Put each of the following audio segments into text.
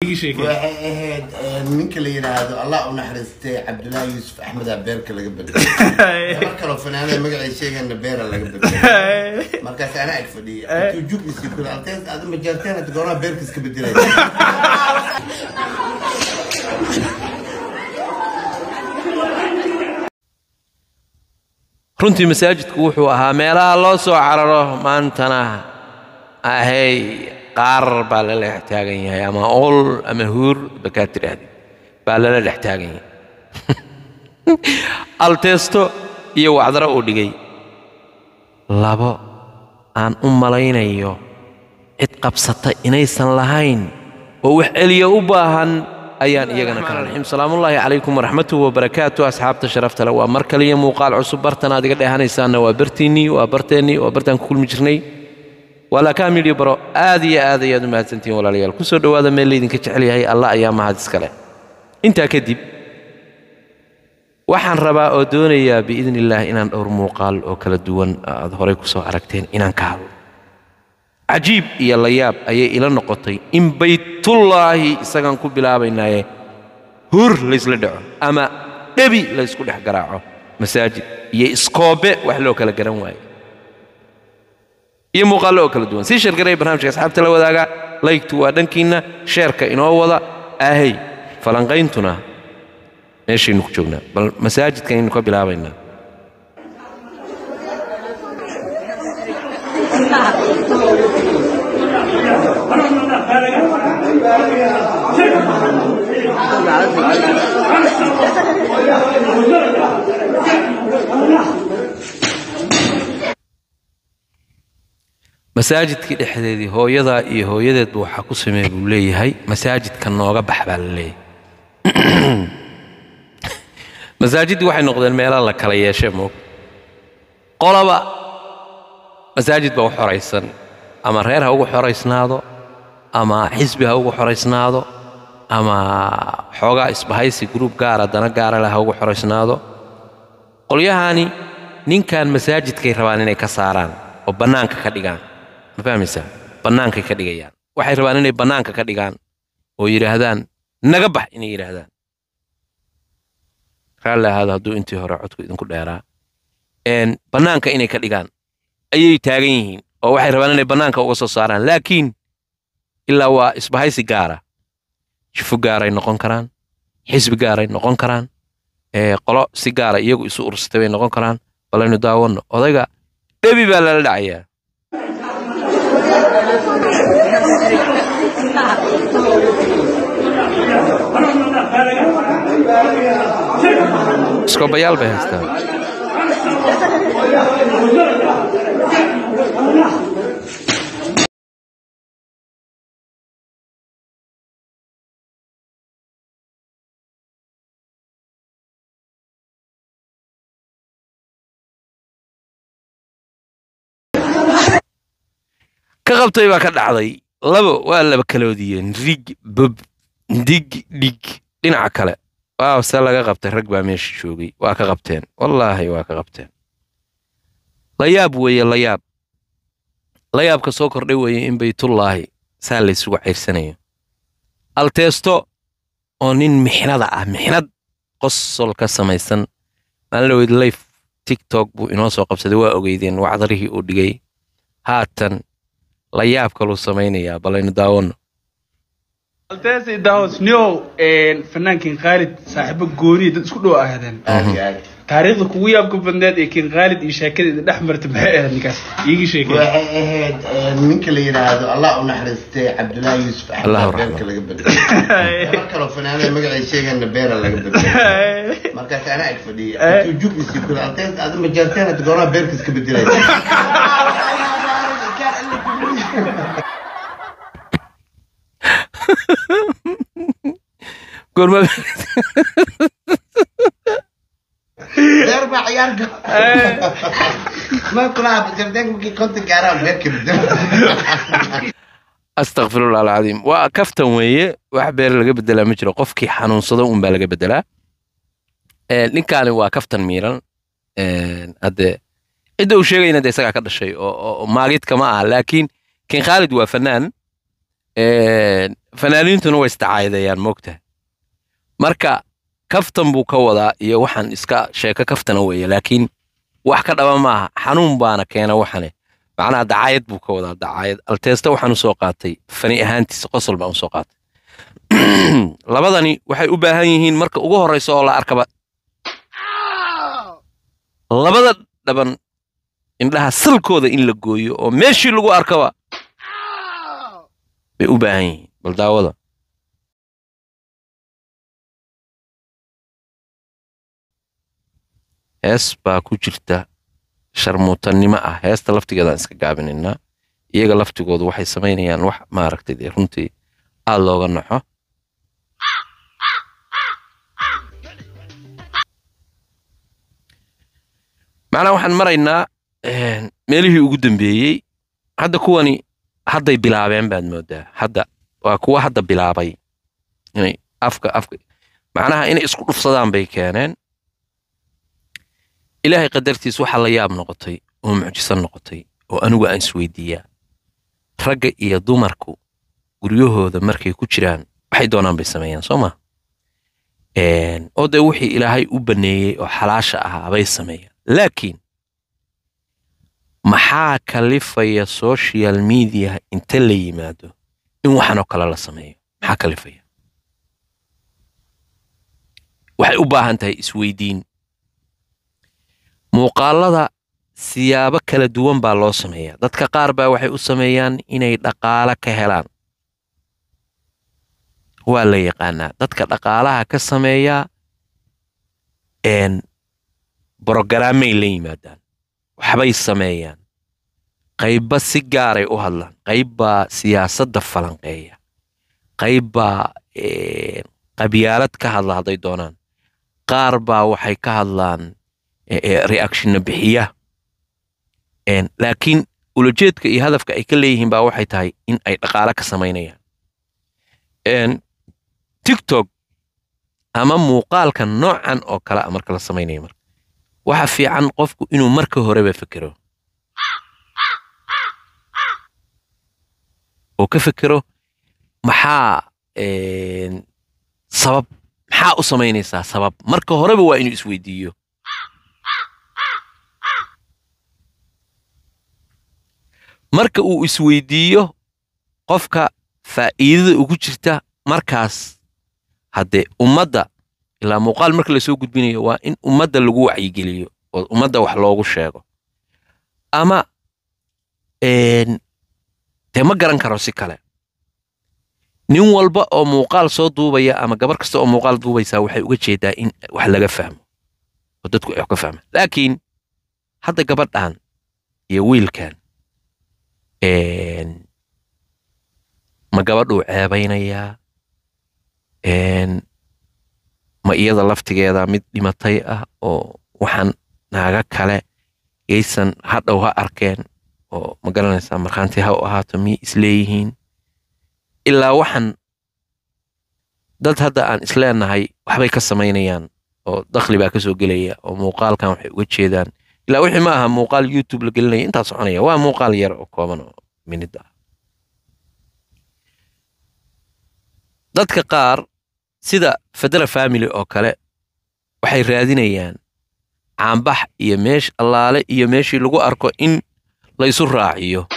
waxay ahayd ninka la yidhaahdo allah u naxariistay cabdullaahi yuusuf axmeda beerka laga bedelay mar kaloo fanaanada magaciisa sheegana beera laga bedelay markaas anaa ag fadhiya intuu jug isii kula altees aad majaarteen hada goonaha beerka iska bedelay runtii masaajidku wuxuu ahaa meelaha loo soo cararo maantana ahay qaar baa lala dhex taagan yahay ama ol ama huur bakaa tidhaahdi baa lala dhex taagan yahay alteesto iyo wacdaro uu dhigay labo aan u malaynayo cid qabsata inaysan lahayn oo wax celiya u baahan ayaan iyagana kala naxim salaamullaahi calaykum waraxmatuhu wabarakaatu asxaabta sharafta le waa mar kaliya muuqaal cusub bartan aad iga dheehanaysaanna waa bartiinnii waa barteennii waa bartaan ku kulmi jirnay waa laakaa midhiyo baro aad iyo aad ayaad u mahadsantihiin walaalayaal ku soo dhowaada meel laydinka jecel yahay allah ayaa mahad iskale intaa kadib waxaan rabaa oo doonayaa biidni illaah inaan dhowr muuqaal oo kala duwan aad horay ku soo aragteen inaan ka hadlo cajiib iyo layaab ayay ila noqotay in baytullaahi isagaan ku bilaabaynaaye hur laysla dhaco ama dhebi laysku dhex garaaco masaajid iyo iskoobe wax loo kala garan waaye iyo muuqaallo oo kala duwan sii sheergaraya barnaamijka asxaabta la wadaaga laygtu waa dhankiinna sheerka inoo wada ahey falanqayntuna meeshaynu ku joognaa bal masaajidkanaynu ka bilaabaynaa masaajidkii dhexdeedii hooyadaa iyo hooyadeedba waxaa ku sameey buu leeyahay masaajidka nooga bax baa la leeyahay masaajiddii waxay noqdeen meelaha la kala yeeshe moog qolaba masaajid baa u xoraysan ama reer ha ugu xoraysnaado ama xisbi ha ugu xoraysnaado ama xoogaa isbahaysi gruub gaara dana gaara leh ha ugu xoraysnaado qolyahani ninkan masaajidkay rabaan inay ka saaraan oo bannaanka ka dhigaan ma fahmaysaa bannaankay ka dhigayaan waxay rabaan inay bannaanka ka dhigaan oo yidhaahdaan naga bax inay yidhaahdaan raalli ahaado hadduu intii hore codku idinku dheeraa bannaanka inay ka dhigaan ayay taagan yihiin oo waxay rabaan inay bannaanka uga soo saaraan laakiin ilaa waa isbahaysi gaara shifo gaaray noqon karaan xisbi gaaray noqon karaan qolo si gaara iyagu isu ursatay bay noqon karaan balaynu daawanno odayga dhebi baa lala dhacayaa iskoobayaal bay haystaan ka qabtay baa ka dhacday labo waa laba kaloodiyeen rig bob dig dhig dhinaca kale waaw se laga qabtay rag baa meesha joogay waa ka qabteen wallaahi waa ka qabteen layaab weeye layaab layaabka soo kordhay weeye in baytullaahi saa laysugu cayrsanayo alteesto oo nin mixnada ah mixnad qosol ka samaysan maalin life tiktok buu inoo soo qabsaday waa ogeydeen wacdarihii uu dhigay haatan layaab kaluu samaynayaa balaynu daawanno alteesi daawos niow fanaankii khaalid saaxiibo gooniya dad isku dhow ahaadeen aad iyo aad taariikhda kugu yaabka badneed ee kiin khaalid iyo sheekadeeda dhex marta maxay ahayd ninkaas iigii sheekay waxay ahayd ninka la yidhaahdo allah u naxariistay cabdullaahi yuusuf Allah axmeda u beerka laga bedelay mar kaloo fanaanada magaciisa sheegana beera laga bedelay markaas anaa ag fadhiya intuu jug isii kula altees aad majaarteen hada goonaha beerka iska bedelay goorma beer baa ciyaar gal ma kulaha majaarteen markii konta gaaraan beerka bedelay astakfirullah alcadiim waa kaftan weeye wax beer laga bedelaa ma jiro qofkii xanuunsado un baa laga bedelaa Ee, ninkaani waa kaftan miiran Ee, hadde cidda uu sheegayna de isagaa ka dhashay oo oo- oo maagidka ma aha laakiin kin khaalid waa fanaan Ee, fanaaniintuna way isdacaydayaan moogtahay marka kaftan buu ka wadaa iyo waxaan iska sheeko kaftana weeye laakiin wax ka dhaba maaha xanuun baana keena waxane macnaha dacaayad buu ka wadaa dacaayad alteesta waxaan usoo qaatay fani ahaantiisa qosol baan usoo qaatay labadani waxay u baahan yihiin marka ugu horreysa oo la arkaba labada dhaban indhaha salkooda in la gooyo oo meeshii lagu arkaba bay u baahan yihiin bal daawada hees baa ku jirta sharmuutannimo ah heesta laftigeedaan iska gaabinaynaa iyaga laftigoodu waxay samaynayaan wax maaragtay dee runtii aad looga naxo macnaa waxaan maraynaa meelihii ugu dambeeyey hadda kuwani hadday bilaabeen baad moodaa hadda waa kuwa hadda bilaabay inay afka afka macnaha inay isku dhufsadaan bay keeneen ilaahay qadartiis waxaa la yaab noqotay oo mucjiso noqotay oo anigu aan isweydiiyaa ragga iyo dumarku guryahooda markay ku jiraan waxay doonaan bay sameeyaan soo ma oo dee wixii ilaahay u baneeyey oo xalaasha ahaa bay sameeyaan laakiin maxaa kalifaya social media inta la yimaado in waxanoo kale la sameeyo maxaa kalifaya waxay u baahan tahay isweydiin muuqaalada siyaabo kala duwan baa loo sameeyaa dadka qaar baa waxay u sameeyaan inay dhaqaale ka helaan waa la yaqaanaa dadka dhaqaalaha ka sameeyaa n brogaraamay la yimaadaan waxbay sameeyaan qaybba si gaaray u hadlaan qaybbaa siyaasadda falanqeeya qaybbaa qabyaalad ka hadla hadday doonaan qaar baa waxay ka hadlaan reactionna bixiya laakiin ulajeedka iyo hadafka ay ka leeyihiin baa waxay tahay in ay dhaqaale ka samaynayaan tiktok ama muuqaalka noocan oo kale a marka la samaynayo marka waxa fiican qofku inuu marka horeba fekero oo ka fekero maxaa sabab maxaa u samaynaysaa sabab marka horeba waa inuu isweydiiyo marka uu isweydiiyo qofka faa'iidada ugu jirta markaas haddee ummadda ilaa muuqaal marka lasoo gudbinayo waa in ummadda lagu wacyigeliyo oo ummadda wax loogu sheego ama dee ma garan karo si kale nin walba oo muuqaal soo duubaya ama gabar kasta oo muuqaal duubaysaa waxay uga jeedaa in wax laga fahmo oo dadku ay wax ka fahmaan laakiin hadda gabadhan iyo wiilkan ma gabadhuu ceebaynayaa ma iyada laftigeeda mid dhimatay ah oo waxaan naaga kale yaysan hadhow ha arkeen oo ma garanaysaa markhaanti ha u ahaato miyay isleeyihiin ilaa waxaan dad hadda aan isleenahay waxbay ka samaynayaan oo dakhli baa ka soo gelaya oo muuqaalkan waxay uga jeedaan ilaa wixii ma aha muuqaal youtube la gelinaya intaa soconaya waa muuqaal yar oo kooban oo minid ah dadka qaar sida federa family oo kale waxay raadinayaan caambax iyo meesh allaale iyo meeshii lagu arko in la isu raaciyo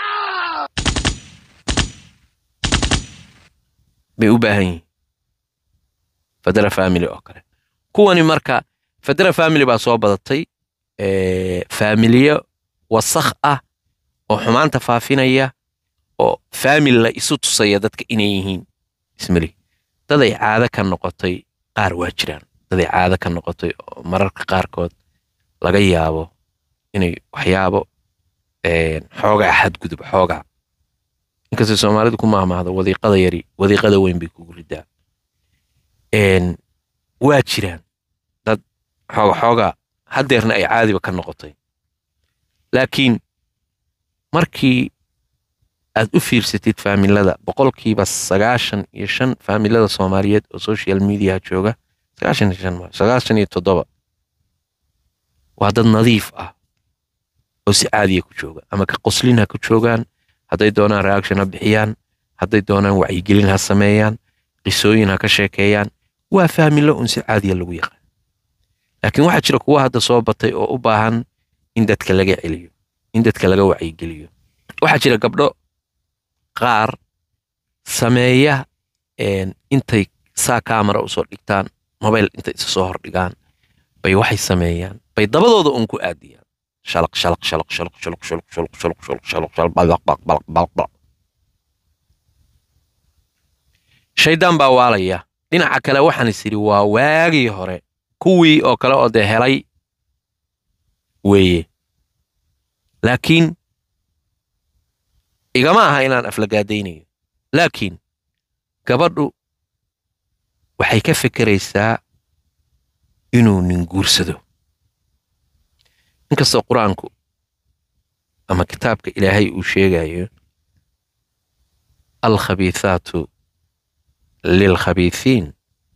bay u baahan yihiin federa family oo kale kuwani marka federa family baa soo badatay faamiliyo wasakh ah oo xumaanta faafinaya oo faamili la isu tusaya dadka inay yihiin ismali daday caado ka noqotay qaar waa jiraan daday caado ka noqotay oo mararka qaarkood laga yaabo inay waxyaabo xoogaa xadgudub xoogaa inkastay soomaalidu ku maahmaahdo wadiiqada yari wadiiqada weyn bay kugu ridaa waa jiraan dad xooga xoogaa haddeerna ay caadiba ka noqotay laakiin markii aad u fiirsatid faamilada boqolkiiba sagaashan iyo shan faamilada soomaaliyeed oo social media jooga sagaashan iyo shan sagaashan iyo toddoba waa dad nadiif ah oo si caadiya ku jooga ama ka qoslin ha ku joogaan hadday doonaan reaction ha bixiyaan hadday doonaan wacyigelin ha sameeyaan qisooyin ha ka sheekeeyaan waa fahmilo un si caadiya lagu yaqaan laakiin waxaa jira kuwa hadda soo batay oo u baahan in dadka laga celiyo in dadka laga wacyigeliyo waxaa jira gabdho qaar sameeya intay saa kaamara usoo dhigtaan mobayl intay isa soo hordhigaan bay waxay sameeyaan bay dabadooda un ku aadiyaan shalaq shalaq shalaq shalaq shalaq shalaq shalaq shalaq shalaq shalaq shalaq balaq balaq balaq balaq balaq shaydaan baa waalaya dhinaca kale waxaan is idhi waa waagii hore kuwii oo kale oo dee helay weeye laakiin igama aha inaan aflagaadaynayo laakiin gabadhu waxay ka fekeraysaa inuu nin guursado inkastoo qur-aanku ama kitaabka ilaahay uu sheegayo alkhabiithaatu lilkhabiithiin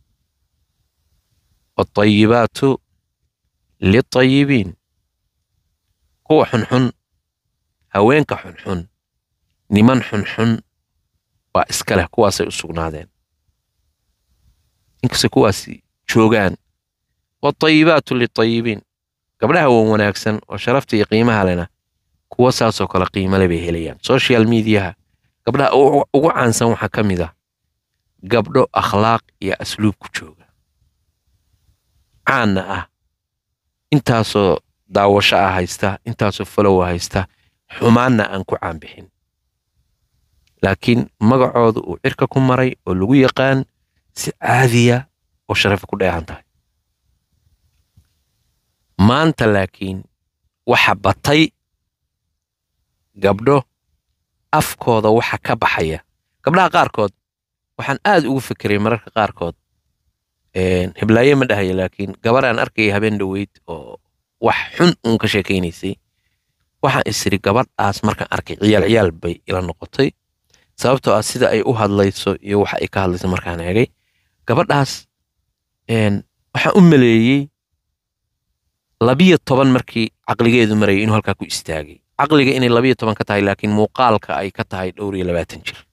waatayibaatu liltayibiin kuwa xunxun haweenka xunxun niman xunxun waa iska leh kuwaasay u sugnaadeen inkastoo kuwaasi joogaan waatayibaatu liltayibiin gabdhaha wan wanaagsan oo sharafta iyo qiimaha lena kuwa saasoo kale qiimale bay helayaan social mediaha gabdhaha ugu caansan waxaa ka mid ah gabdho akhlaaq iyo asluub ku jooga caanna ah intaasoo daawasho ah haysta intaasoo falowa haysta xumaanna aan ku caanbixin laakiin magacooda uu cirka ku maray oo lagu yaqaan si caadiya oo sharafa ku dheehan tahay maanta laakiin waxa batay gabdho afkooda waxa ka baxaya gabdhaha qaarkood waxaan aad ugu fekeray mararka qaarkood heblaaye ma dhahaya laakiin gabar aan arkaya habeen dhoweyd oo wax xun uun ka sheekaynaysay waxaan isiri gabadhaas markaan arkay ciyaal ciyaal bay ila noqotay sababtoo ah sida ay u hadlayso iyo waxa ay ka hadlayso markaan eegay gabadhaas waxaan u maleeyey labiyo toban markii caqligeedu marayay inuu halkaa ku istaagay caqliga inay labiyo toban ka tahay laakiin muuqaalka ay ka tahay dhowr iyo labaatan jir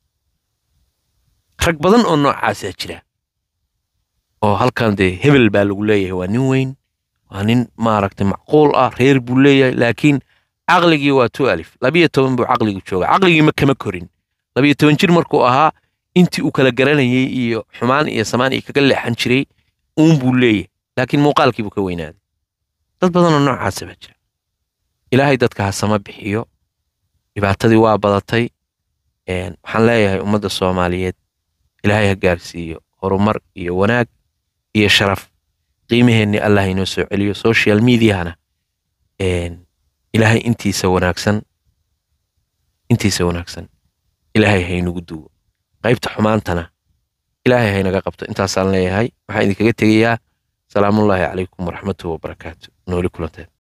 rag badan oo noocaasaa jira oo halkan dee hebel baa lagu leeyahay waa nin weyn waa nin maaragtay macquul ah reer buu leeyahay laakiin caqligii waa tu alif labiyo toban buu caqligu jooga caqligiima kama korin labiyo toban jir markuu ahaa intii uu kala garanayay iyo xumaan iyo samaan iyo kaga leexan jiray uun buu leeyahay laakiin muuqaalkii buu ka weynaaday dad badan oo noocaasa baa jira ilaahay dadka ha sama bixiyo dhibaatadii waa badatay waxaan leeyahay ummadda soomaaliyeed ilaahay ha gaarsiiyo horumar iyo wanaag iyo sharaf qiimaheenni allah inoo soo celiyo social mediahana ilaahay intiisa wanaagsan intiisa wanaagsan ilaahay haynagu duwo qaybta xumaantana ilaahay haynaga qabto intaasaan leeyahay waxaan idinkaga tegayaa salaamullaahi calaykum waraxmatuhu wabarakaatu nooli kulanteed